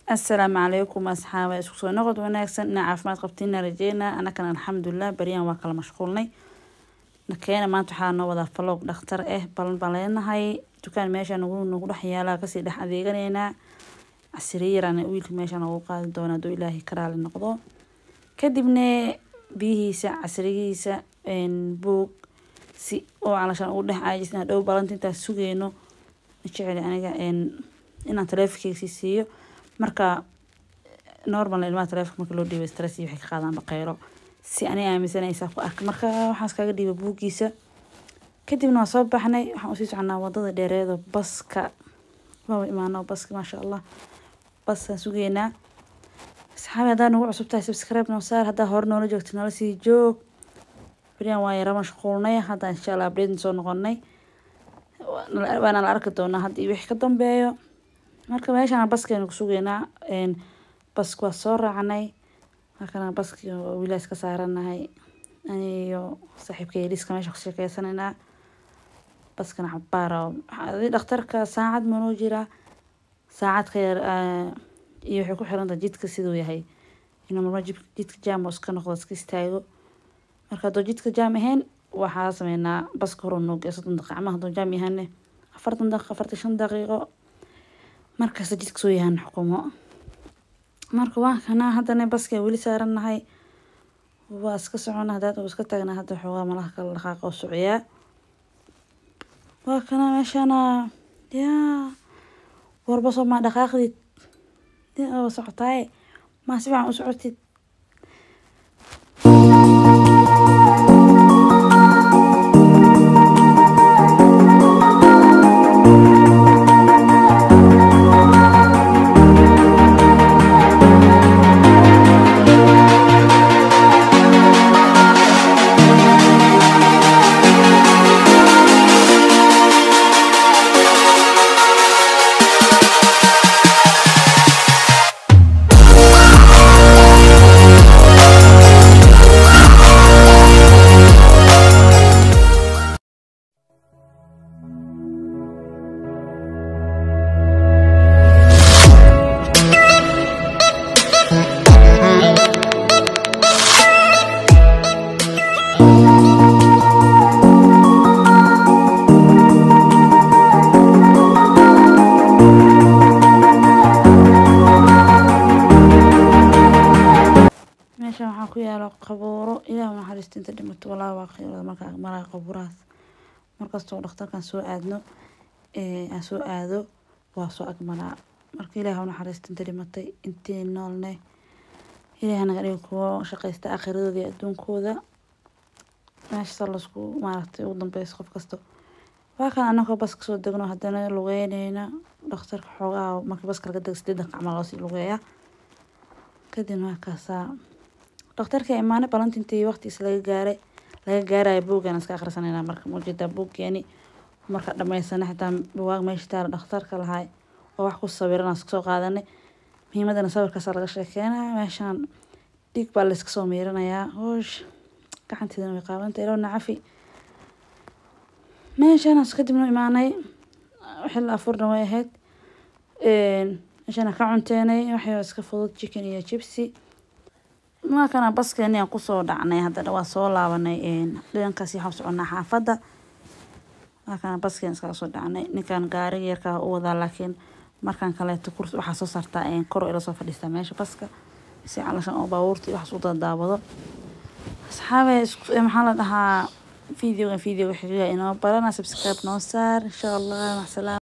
asalaamu calaykum asxaaba isku soo noqod wanaagsan inaa caafimaad qabtiina rajeynaa anakana alxamdulilah baryahan waa kala mashquulnay nakeena maanta waxaa noo wadaa falog dhakhtar ah balan baan leenahay dukaan meesha nagu nagu dhex yaalaa kasii dhex adeeganaynaa casiriyarana wiilka meesha noogu qaadi doona haduu ilaahay karaali noqdo kadibna biyihiisa casrigiisa buug si oo calashaan ugu dhex caajis inaa dhow balanta intaas sugeyno jeceli aniga inaan taleefonkeyga sii siiyo marka normal ilmaha taleefonka marka loo dhiibay stress iyo waxay ka qaadaan baqeyro si ani aaminsanaysaa ku arka marka waxaan iskaga dhiibay buuggiisa kadibna waa soo baxnay waxaan usii soconaa wadada dheereedo baska waaba imaano baska maasha allah basaan sugeynaa asxaabi haddaa nagu cusub tahay subscribe noo saar haddaa hore noola joogta nala sii joog beriyan waa yara mashquulnay hadda insha allah update soo noqonay waana la arki doonaa hadda iyo wixii ka dambeeyo marka meeshaan baskeenu ku sugeynaa bask waa soo raacnay halkana baski wiilaas ka saaranahay aniyo saaxiibka yeliska meesha ku sheekeysanaynaa baskana cabaara dhakhtarka saacad manoo jiraa saacad ka yar iyo waxay ku xirantahay jidka siduu yahay inuu marma jidka jaam oo iska noqdo iska istaago marka hadduu jidka jaam ahayn waxaa sameynaa baska hore noo gee soddon daqiiqa ama hadduu jaam yahane afartan daqiiqo afartan shan daqiiqo markasta jidka soo yahaan xukumo marka waa kana haddana baska weli saaranahay waa iska socona hadaad uu iska taagna hadda xoogaa malaha kala dhaqaaqa oo socyaa waa kana meeshana yaa warbasoo maa dhaqaaqdid oo socotaaye maa si fiican u socotid meeshan waxaa ku yaalo qabuuro ilaah naxariista inta dhimato walaa waa qiilada markaa maraa qabuurahaas markastoo dhakhtarkan soo aadno aan soo aado waa soo agmaraa marka ilaah naxariista inta dhimatay intii noolne ilaah naga dhigo kuwo shaqaysta aakhiradooda iyo adduunkooda meesha lasku maaragtay ugu dambeysa qof kasto waa kan anagoo bas kasoo degno haddana lugeyneyna dhakhtarka xoogaa marka baska laga dego sideed daqiiq camal loosii lugeeyaa kadibna waa kaasaa dhakhtarka imaane balanti intii waqtigiis laga gaaray laga gaaraya buuggan iska akhrisanayna marka muujeedaa buuggeeni marka dhamaysana xitaa buwaag meesha taala dhakhtarka lahay oo wax ku sawiran iska soo qaadanay muhiimadana sawirkaasa laga sheekeynaya meeshaan dhiig baa layska soo miiranayaa hoosh gacanteedana way qaabantay iloo nacafi meeshaanaas kadibna imaanay xilli afurna way ahayd meeshana ka cunteenay waxay iska fudud chicken iyo jibsi markana baskeeni aan kusoo dhacnay haddana waa soo laabanay dhankaasi waxaan soconaa xaafadda markana baskeen iskaga soo dhacnay ninkan gaariga yarkaa u wadaa laakiin markan kaleeto kurs waxaa soo saartaa kor ila soo fadhiistaa meesha baska si calashan oo baabuurta waxaas u dadaawado asxaabe maxaa la dhahaa videogan videoga xigiga inoo barana subscribe noo saar insha allah maxsalaam